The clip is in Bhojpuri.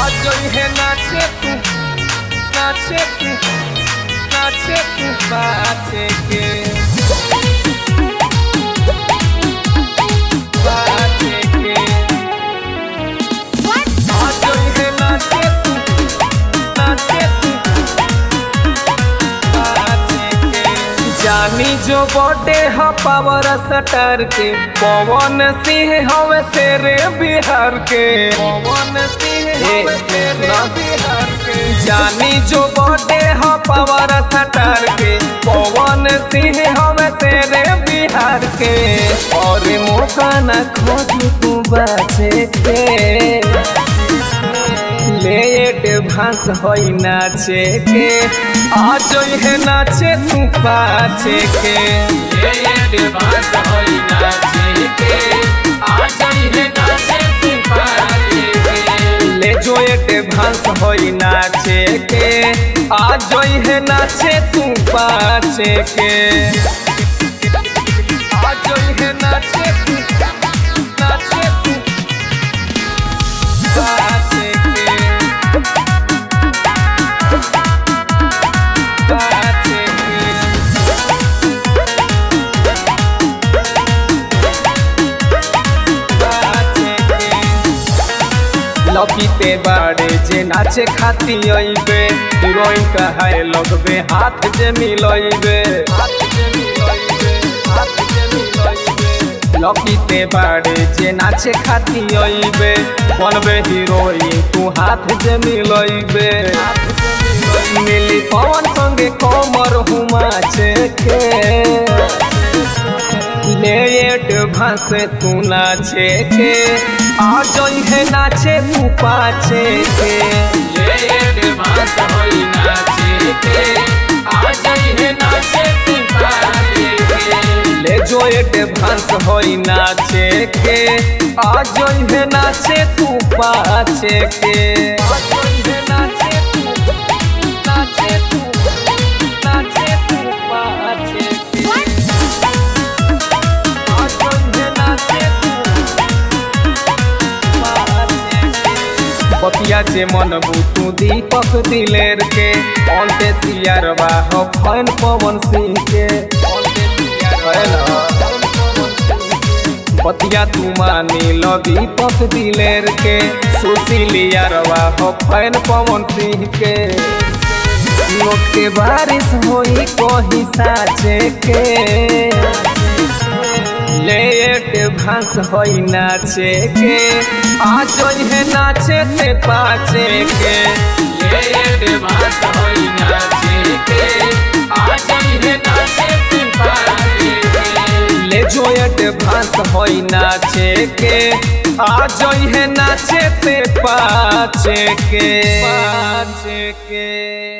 आज है नाचे तू नाचे तू नाचे तू बाचे के बाचे के आज है नाचे तू नाचे तू बाचे के जानी जो बॉडे ह पावर सटर के पवन सिंह हवे शेरे बिहार के पवन सिंह हवे शेरे बिहार के जानी जो बॉडे ह पावर सटर के पवन सिंह हवे शेरे बिहार के और मौका न खोज तू बचे के लेट भांस होई नाचे के आज है नाचे तू पाचे के लेट भांस होई नाचे के आज है नाचे तू पाचे के ले जो एट भांस होई नाचे के आज है नाचे तू पाचे के आज है नाचे तू नाचे तू पाचे के पाचे के लपीते बाड़े जे नाचे खाती अइबे हीरोइन कहाए लगबे हाथ जे मिलइबे लपीते बाड़े जे नाचे खाती अइबे बनबे हीरोइन तू हाथ जे मिलइबे मिली पवन संगे कमर हुमाचे के लेट भांसे तू नाचे के आज है नाचे तू पाचे के लेट भांस होई नाचे के आज है नाचे तू पाचे के ले जो एट भांस होई नाचे के आज है नाचे तू पाचे के आज है नाचे तू नाचे तू नाचे तू पाचे के आज है नाचे तू पाचे के पतिया जे मन बुतू दीपक दिलेर के अंते सियारवा हो फैन पवन सिंह के पतिया तू मानी लो दीपक दिलेर के सुशीलियारवा हो फैन पवन सिंह के लोग के बारिश होई कोही साचे के लेट भांस होई नाचे के आज है नाचे ते पाचे के लेट भांस होई नाचे के आज है नाचे तू पाचे के ले जोयट भांस होई नाचे के आज है नाचे ते पाचे के पाचे के